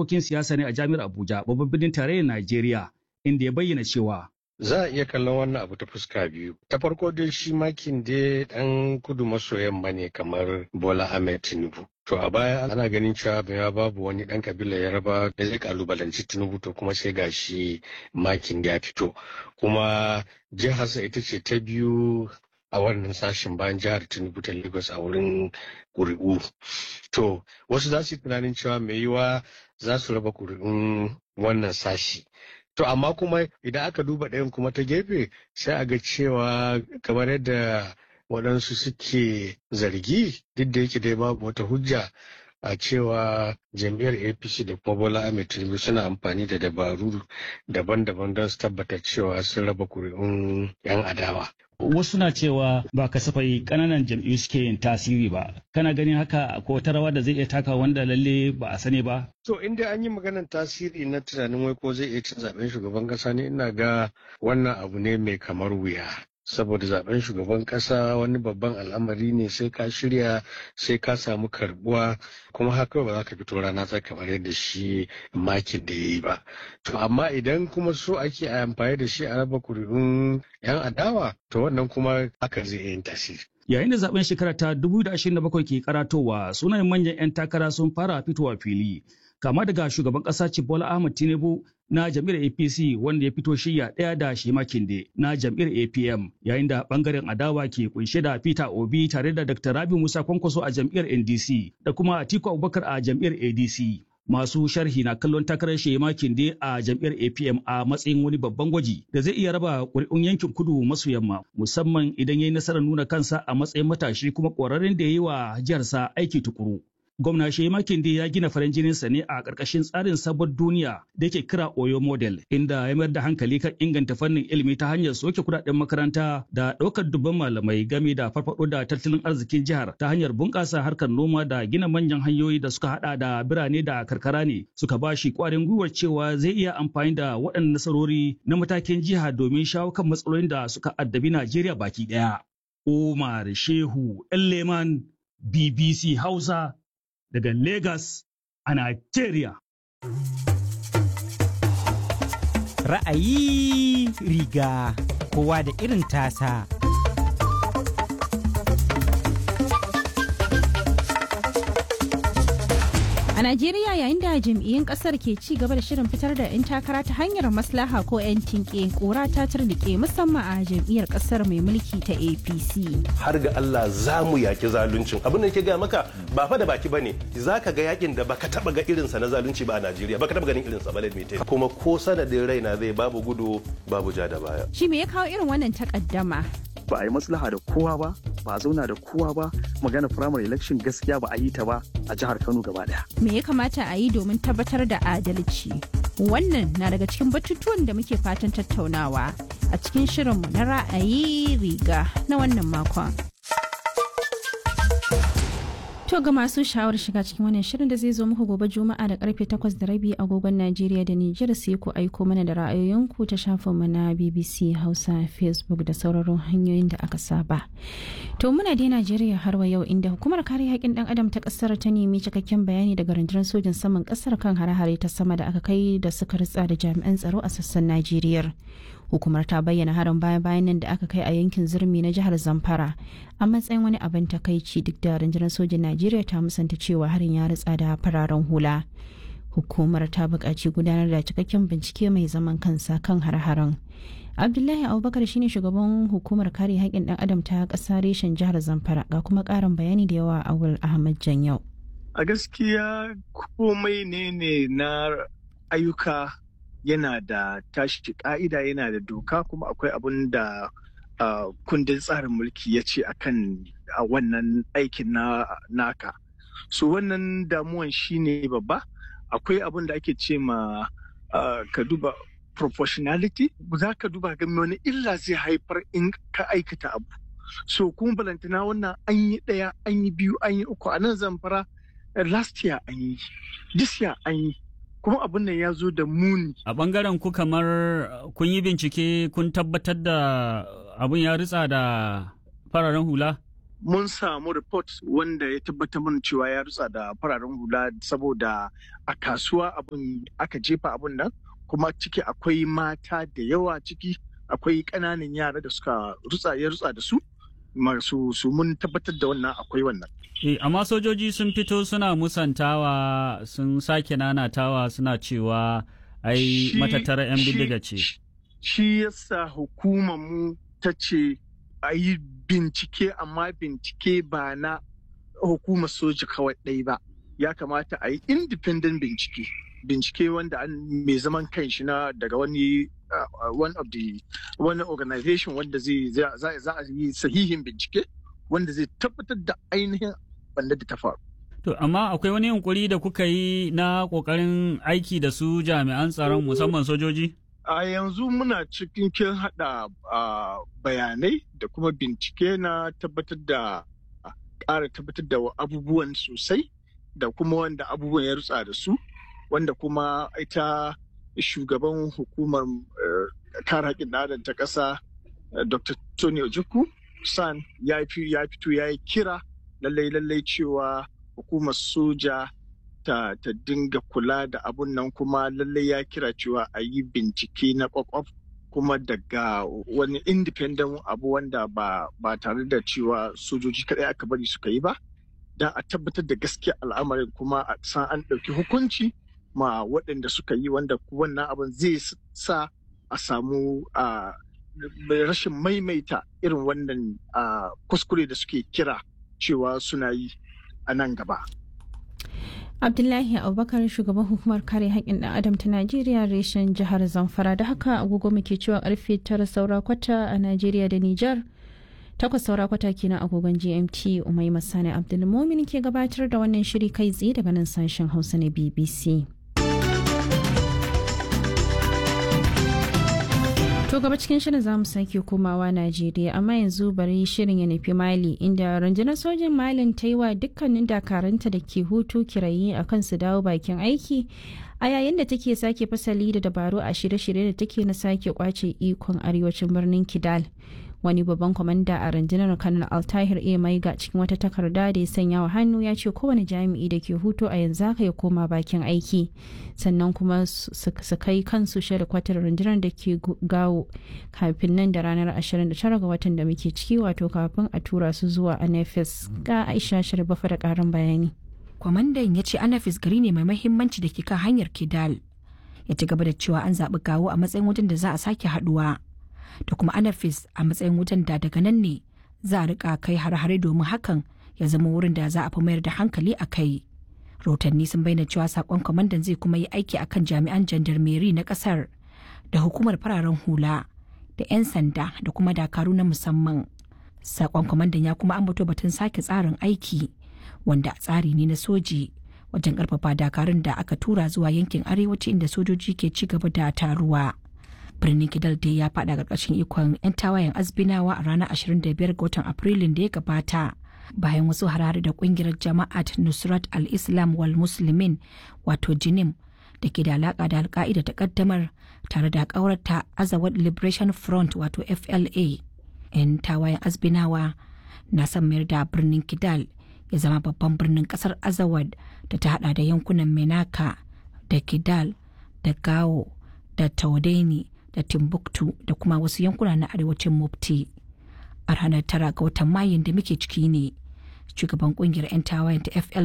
harkokin siyasa ne a jami'ar Abuja babban birnin tarayyar Najeriya inda ya bayyana cewa Za a iya kallon wannan abu ta fuska biyu. Ta farko dai shi makin dai ɗan kudu maso yamma ne kamar Bola Ahmed Tinubu. To a baya ana ganin cewa ya babu wani ɗan kabila Yaraba da zai kalubalanci Tinubu to kuma sai ga shi makin ya fito. Kuma jiharsa ita ce ta biyu a wannan sashen bayan jihar Tinubu ta Lagos a wurin ƙuri'u. To wasu za su yi tunanin cewa mai yiwa za su raba ƙuri'un wannan sashi. To amma kuma idan aka duba ɗayan kuma ta gefe sai a ga cewa kamar yadda waɗansu suke zargi duk da yake dai babu wata hujja a cewa jam'iyyar apc da kuma bola ahmed tinubu suna amfani da dabaru daban-daban don su tabbata cewa sun raba kuri'un 'yan adawa wasu na cewa ba kasafai kananan jam'iyyu suke yin tasiri ba kana ganin haka ko wata rawa da zai iya taka wanda lalle ba a sani ba To in dai an yi maganar tasiri na tunanin wai ko zai iya cin zaben shugaban kasa ne ina ga wannan abu ne mai kamar wuya. Saboda zaben shugaban kasa wani babban al'amari ne sai ka shirya sai ka samu karbuwa kuma haka ba za ka fito rana ta kamar yadda shi makin da ya yi ba. To amma idan kuma so ake a amfani da shi a raba kuri'un 'yan adawa to wannan kuma haka zai iya yin tasiri. Yayin da zaben shekara ta 2027 ke karatowa sunayen manyan 'yan takara sun fara fitowa fili. Kama daga shugaban ƙasa Bola Ahmed Tinubu na jam'iyyar APC wanda ya fito shirya ɗaya da Shema Kinde na jam'iyyar APM yayin da ɓangaren adawa ke kunshe da Peter Obi tare da Dr. Rabi Musa Kwankwaso a jam'iyyar NDC da kuma Atiku Abubakar a jam'iyyar ADC. Masu sharhi na kallon takarar Shema Kinde a jam'iyyar APM a matsayin wani babban gwaji da zai iya raba ƙuri'un yankin kudu maso yamma musamman idan ya yi nasarar nuna kansa a matsayin matashi kuma ƙwararren da ya yi wa jiharsa aiki tukuru. gwamna Shema Kinde ya gina farin jininsa ne a ƙarƙashin tsarin sabon duniya da yake kira Oyo Model, inda ya mayar da hankali kan inganta fannin ilimi ta hanyar soke kuɗaɗen makaranta da ɗaukar dubban malamai game da farfaɗo da tattalin arzikin jihar ta hanyar bunƙasa harkar noma da gina manyan hanyoyi da suka haɗa da birane da karkara ne suka ba shi ƙwarin gwiwar cewa zai iya amfani da waɗannan nasarori na matakin jiha domin shawo kan matsalolin da suka addabi Najeriya baki ɗaya. Umar Shehu Leman BBC Hausa daga Legas a Nigeria. Ra'ayi riga kowa da irin tasa. A Najeriya yayin da jam'iyyun kasar ke ci gaba da shirin fitar da 'yan takara ta hanyar maslaha ko 'yan tinke kura ta turnike musamman a jam'iyyar kasar mai mulki ta APC. har ga Allah za mu yaki zaluncin abin da ke ga maka ba fa da baki bane za ka ga yakin da baka taba ga irinsa na zalunci ba a Najeriya baka taba ganin irinsa ba mai kuma ko sanadin raina zai babu gudu babu ja da baya Shi me ya kawo irin wannan takaddama? ba a yi maslaha da kowa ba ba a zauna da kowa ba magana primary election gaskiya ba a yi ta ba a jihar kano gaba daya Me ya kamata a yi domin tabbatar da adalci? Wannan na daga cikin batutuwan da muke fatan tattaunawa a cikin shirinmu na ra'ayi riga na wannan makon. To ga masu sha'awar shiga cikin wannan shirin da zai zo muku gobe Juma'a da karfe 8 da rabi agogon Najeriya da Nijar sai ku aiko mana da ra'ayoyinku ta shafinmu na BBC Hausa Facebook da sauraron hanyoyin da aka saba. To muna dai Najeriya har wa yau inda hukumar kare haƙƙin ɗan adam ta ƙasar ta nemi cikakken bayani daga rundunar sojin saman ƙasar kan hare-hare ta sama da aka kai da suka ritsa da jami'an tsaro a sassan Najeriya. hukumar ta bayyana harin baya-bayan nan da aka kai a yankin zurmi na jihar zamfara a matsayin wani abin takaici duk da rundunar sojin najeriya ta musanta cewa harin ya ritsa da fararen hula hukumar ta buƙaci gudanar da cikakken bincike mai zaman kansa kan har-haren abdullahi abubakar shine shugaban hukumar kare haƙƙin ɗan adam ta ƙasa reshen jihar zamfara ga kuma ƙarin bayani da yawa a awul ahmad janyau a gaskiya komai ne ne na ayyuka yana da tashi ka'ida yana da doka kuma akwai abun da uh, kundin tsarin mulki ya ce akan a wannan aikin na naka so wannan damuwan shine babba akwai abun da ake ce ma uh, ka duba proportionality za ka duba ga wani illa zai haifar in ka aikata abu so kuma balantana wannan an yi ɗaya an yi biyu an yi uku a nan zamfara last year an yi this year an yi kuma abin nan ya zo da muni. A ɓangaren ku kamar kun yi bincike kun tabbatar da abin ya ritsa da fararen hula? mun samu report wanda ya tabbatar mana cewa ya rutsa da fararen hula saboda a kasuwa abun aka jefa abun nan kuma ciki akwai mata da yawa ciki akwai ƙananan yara da suka rutsa ya rutsa da su masu su mun tabbatar da wannan akwai wannan Eh, amma sojoji sun fito suna musantawa sun sake nanatawa suna cewa ai Shi- matattara 'yan shi- bindiga ce. shi yasa hukumar mu ta ce a yi bincike amma bincike ba na hukumar soja kawai ɗai ba ya kamata a yi independent bincike bincike wanda an mai zaman kanshi na daga wani uh, one of the wani organization wanda zai za za- za a yi sahihin bincike wanda zai tabbatar da ainihin banda da ta faru To, amma akwai wani yunkuri da kuka yi na ƙoƙarin aiki da su jami'an tsaron musamman sojoji? a yanzu muna cikin kin hada ah, bayanai da kuma bincike na tabbatar da ƙara tabbatar da abubuwan sosai da kuma wanda abubuwan ya rutsa da su wanda kuma ita shugaban hukumar eh, kare haƙƙin ɗan adam ta ƙasa eh, dr tony ojukwu san ya fi- ya fito ya yi kira lallai lallai cewa hukumar soja ta, ta dinga kula da abun nan kuma lallai ya kira cewa a yi bincike na kwakwaf kuma daga wani independent abu wanda ba, ba tare da cewa sojoji kadai aka bari suka yi ba don a tabbatar da gaskiya al'amarin kuma a san an ɗauki hukunci ma waɗanda suka yi wanda wannan abin zai s- sa a samu a rashin maimaita irin wannan a, kuskure da suke kira cewa suna yi a nan gaba. Abdullahi Abubakar shugaban hukumar kare haƙƙin ɗan adam ta Najeriya reshen jihar Zamfara da haka agogo muke cewa karfe tara saura kwata a Najeriya da Nijar. Takwas saura kwata kenan agogon GMT Umai Masani Abdulmumin ke gabatar da wannan shiri kai tsaye daga nan sashen Hausa na BBC. To gaba cikin shirin za mu sake komawa Najeriya amma yanzu bari shirin ya nufi Mali inda rundunar sojin Malin ta yi wa dukkanin dakaranta da ke hutu kirayi a kan su dawo bakin aiki a yayin da take sake fasali da dabaru a shirye-shirye da take na sake kwace ikon arewacin birnin Kidal. Wani babban kwamanda a rundunar Kanal Altahir A. Maiga cikin wata takarda da ya sanya wa hannu ya ce kowane jami'i da ke hutu a yanzu haka ya koma bakin aiki sannan kuma su su kai kansu shirya kwatar rundunar da ke gu- gawo kafin nan da ranar 29 ga watan da muke ciki wato kafin a tura su zuwa anafis ga aisha shirbafa da karin bayani kwamandan ya ce anafis gari ne mai mahimmanci da ke kan hanyar kidal ya ci gaba da cewa an zaɓi gawo a matsayin wajen da za a sake haɗuwa da kuma anafis a matsayin wajen da daga nan ne za a rika kai har-hare domin hakan ya zama wurin da za a fi mayar da hankali a kai rahotanni sun bayyana cewa sakon kwamandan zai kuma yi aiki akan jami'an jandarmeri na kasar da hukumar fararen hula da 'yan sanda da kuma dakaru na musamman sakon kwamandan ya kuma ambato batun sake tsarin aiki wanda tsari ne na soji wajen karfafa dakarun da aka tura zuwa yankin arewaci inda sojoji ke ci gaba da taruwa birnin kidal dai ya fada karkashin ikon 'yan tawayen azbinawa a ranar 25 ga watan afrilun da ya gabata bayan wasu harare da kungiyar jama'at nusrat al-islam wal muslimin wato jinim da ke da alaka da alka'ida ta kaddamar tare da kawarta azawad liberation front wato fla 'yan tawayen azbinawa na son mayar da birnin kidal ya zama babban birnin kasar azawad da ta hada da yankunan menaka da kidal da gao da taudeni da timbuktu da kuma wasu yankuna na arewacin mufti a ranar tara ga watan mayun da muke ciki ne shugaban kungiyar 'yan tawayen ta fla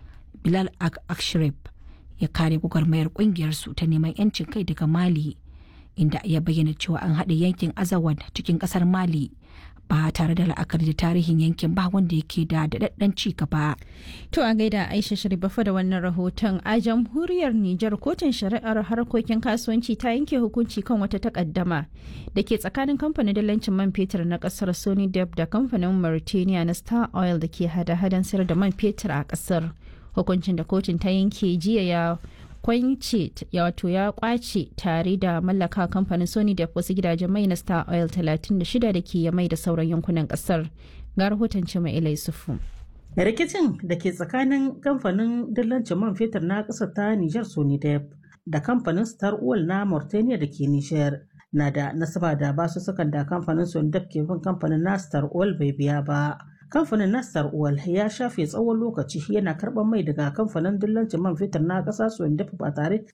bilal ak akshrif ya kare gwagwarmayar kungiyar su ta neman 'yancin kai daga mali inda ya bayyana cewa an haɗe yankin azawad cikin ƙasar mali ba tare da la'akari da tarihin yankin ba wanda yake da daɗaɗɗen ci gaba. To a gaida Aisha Sharibafa da wannan rahoton a jamhuriyar Nijar kotun shari'ar harkokin kasuwanci ta yanke hukunci kan wata takaddama da ke tsakanin kamfanin dalancin man fetur na kasar Sony Dep da kamfanin Mauritania na Star Oil da ke hada-hadan sayar da man fetur a kasar. Hukuncin da kotun ta yanke jiya ya kwance wato ya kwace tare da mallaka kamfanin sony da wasu gidajen mai na star oil 36 da ke mai da sauran yankunan kasar ga rahoton cima ilai sufu rikicin da ke tsakanin kamfanin dillancin man fetur na ƙasar ta nijar sonidep da kamfanin star oil na mauritania da ke nijar na da nasaba da basu sukan da kamfanin sonidep ke bin kamfanin na star oil bai biya ba kamfanin nastar oil ya shafe tsawon lokaci yana karɓar mai daga kamfanin dillancin man fetur na ƙasa suwandef ba tare